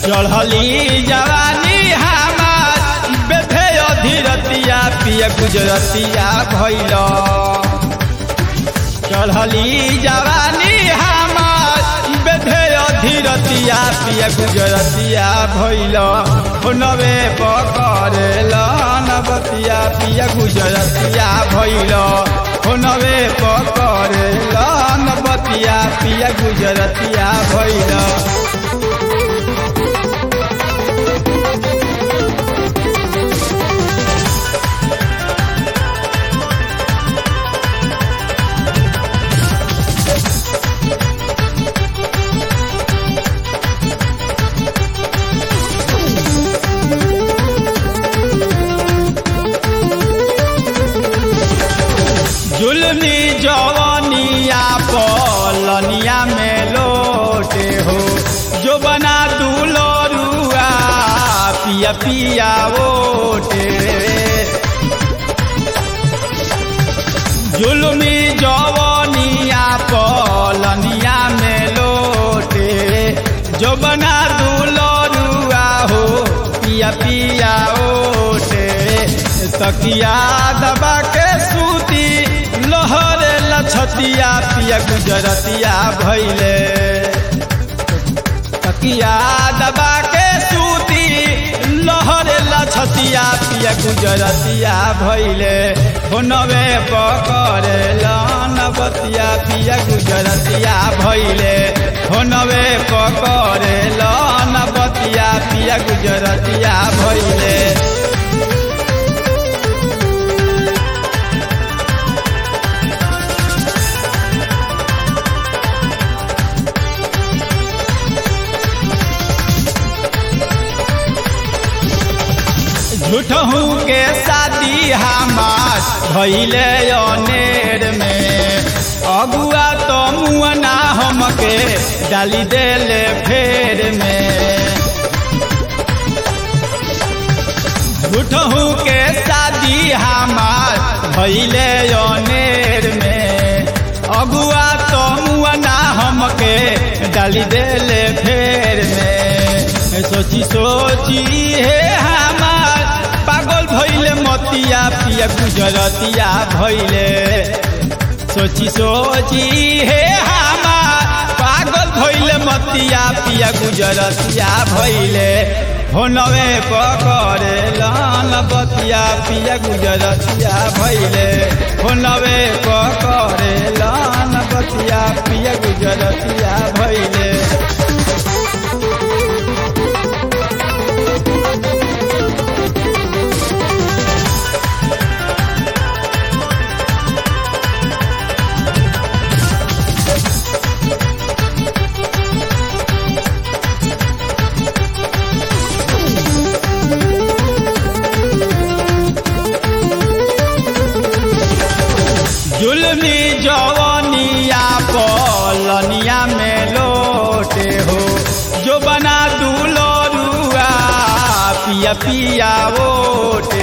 चढ़ली जवानी हमार बेधे अधीरतिया पिया गुजरतिया भैल चढ़ली जवानी हमार बेधे अधीरतिया पिया गुजरतिया भैल नवे पकड़ेल नवतिया पिया गुजरतिया भैल नवे पकड़ेल नवतिया पिया गुजरतिया भैल जुलनी जवनिया पलनिया में लोटे हो जो बना दूलो रुआ पिया पिया ओटे जुलमी जवनिया पलनिया में लोटे जो बना दूलो रुआ हो पिया पिया ओटे तकिया दबा के सूती लहरे लछतिया पिया गुजरतिया भैले तकिया दबा के सूती लहरे लछतिया पिया गुजरतिया भैले नवे पकड़े नवतिया पिया गुजरतिया भैले नवे पकड़े नवतिया पिया गुजरतिया भैले झूठहू के शादी हमार भैले अनेर में अगुआ तो मुअना हमके डाली देले फेर में झूठहू के शादी हमार भैले अनेर में अगुआ तो मुअना हमके डाली देले फेर में सोची सोची हे हमार पागल भैले मतिया पिया गुजरतिया भैले सोची सोची हे हमार पागल भैले मतिया पिया गुजरतिया भैले होनवे पकड़े लान बतिया पिया गुजरतिया भैले होनवे पकड़े लान बतिया पिया गुजरतिया भैले जुलमी जवनिया पलनिया में लोटे हो जो बना दूलो रुआ पिया पिया ओटे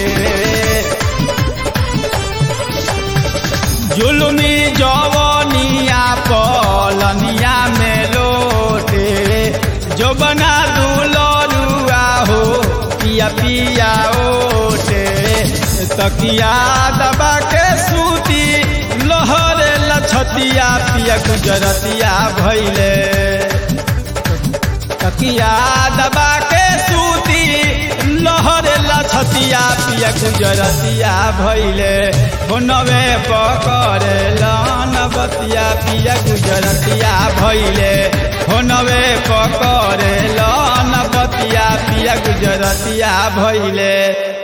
जुलमी जवनिया पलनिया में लोटे जो बना दूलो रुआ हो पिया पिया ओटे तकिया दबा के सूती लहरे लछतिया पिया गुजरतिया भैले तकिया दबा के सूती लहरे लछतिया पिया गुजरतिया भैले नवे पकड़े नवतिया पिया गुजरतिया भैले नवे पकड़े नवतिया पिया गुजरतिया भैले